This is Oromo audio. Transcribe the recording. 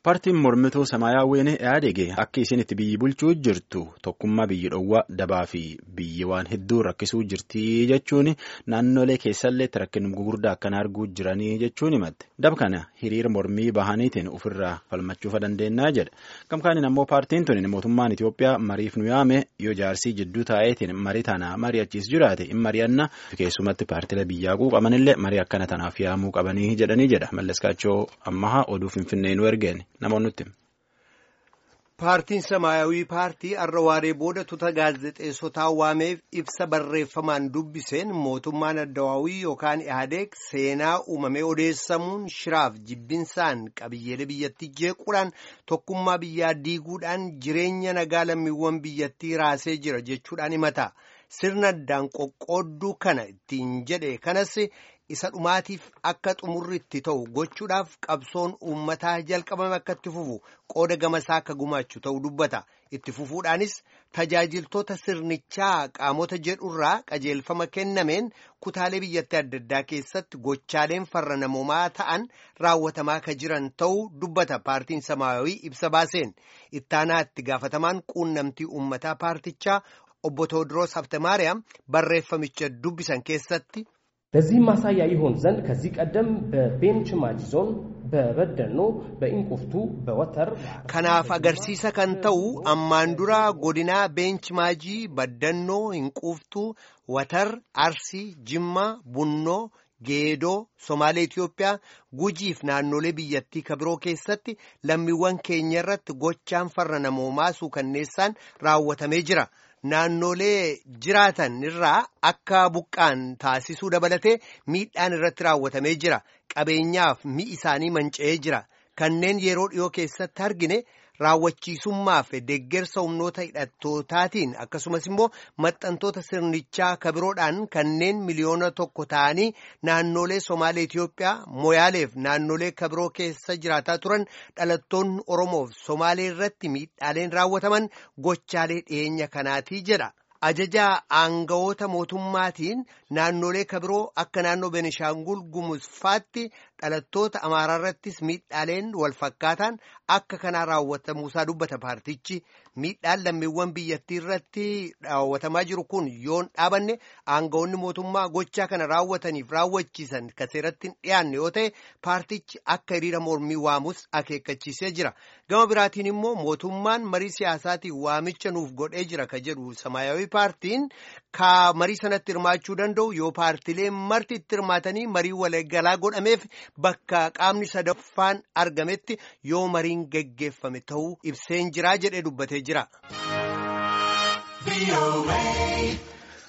Paartiin mormituu Samaayyaawwiin Ihaadeg akka isheen itti biyyi bulchuu jirtu tokkummaa biyyi dhowwaa dabaa fi biyyi waan hedduu rakkisuu jirti jechuun naannolee keessallee rakkin gugurdaa akkanaa arguu jiranii jechuun himatte. Dab kana hiriira mormii bahaniitiin ofirraa falmachuufa dandeenyaa jedha. Gamkaaniin ammoo paartiin tuni mootummaan Itoophiyaa mariif nu yaame yoo jaarsii jidduu taa'eetiin marii tana mari'achiis jiraate hin mari'anna keessumatti paartilee biyyaa quuqamanillee marii akkana tanaaf yaamuu qabanii jedhanii jedha. Malleskaachoo ammahaa oduu Finfinnee nu ergeen namoonni nutti. Paartiin Samaayawii paartii har'a waaree booda tuuta gaazexeessotaa waameef ibsa barreeffamaan dubbiseen mootummaan addawaawii yookaan Ihaadeeg seenaa uumamee odeessamuun shiraaf jibbinsaan qabiyyeelee biyyattii jeequudhaan tokkummaa biyyaa diiguudhaan jireenya nagaa lammiiwwan biyyattii raasee jira jechuudhaan himata. Sirna addaan qoqqoodduu kana ittiin jedhe kanas. isa dhumaatiif akka xumurri itti ta'u gochuudhaaf qabsoon uummataa jalqabame akka itti fufu qooda gamasaa akka gumaachu ta'u dubbata itti fufuudhaanis tajaajiltoota sirnichaa qaamota jedhurraa qajeelfama kennameen kutaalee biyyattii adda addaa keessatti gochaaleen farra namoomaa ta'an raawwatamaa akka jiran ta'uu dubbata paartiin samaayawii ibsa baaseen ittaanaa itti gaafatamaan quunnamtii uummataa paartichaa obbo Tewoodiroos Haftamaariyaam barreeffamicha dubbisan keessatti. ለዚህም ማሳያ ይሆን ዘንድ ከዚህ ቀደም በቤንች ማጂ ዞን በበደኖ በኢንቁፍቱ በወተር kanaaf agarsiisa kan ta'u ammaan dura godinaa beench maajii baddannoo hinquuftuu watar arsii jimmaa bunnoo geedoo somaalee Itiyoophiyaa gujiif naannolee biyyattii kabiroo keessatti lammiiwwan keenya irratti gochaan farra namoomaa suukanneessaan raawwatamee jira. naannolee jiraatan irraa akka buqqaan taasisuu dabalatee miidhaan irratti raawwatamee jira qabeenyaaf mi'i isaanii manca'ee jira kanneen yeroo dhiyoo keessatti argine raawwachiisummaaf deeggarsa humnoota hidhattootaatiin akkasumas immoo maxxantoota sirnichaa kabiroodhaan kanneen miliyoona tokko ta'anii naannolee somaalee Itiyoophiyaa moyaaleef naannolee kabiroo keessa jiraataa turan dhalattoonni oromoof somaalee irratti miidhaaleen raawwataman gochaalee dhiyeenya kanaatii jedha. Ajajaa aangawoota mootummaatiin naannolee kabiroo akka naannoo Benishaangul Gumuzfaatti dhalattoota Amaaraa irrattis miidhaaleen walfakkaataan akka kanaa raawwatamuusaa dubbata paartichi. Miidhaan lammiiwwan biyyattii irratti raawwatamaa jiru kun yoon dhaabanne aangawoonni mootummaa gochaa kana raawwataniif raawwachiisan kan seeratti hin dhiyaanne yoo ta'e paartichi akka hiriira mormii waamus akeekkachiisee jira. Gama biraatiin immoo mootummaan marii siyaasaatiin waamicha nuuf godhee jira ka jedhu Samaayawii paartiin ka marii sanatti hirmaachuu danda'u yoo paartileen marti itti hirmaatanii marii waliigalaa godhameef bakka qaamni sadaffaan argametti yoo mariin geggeeffame ta'uu ibseen jiraa jedhee dubbatee jira.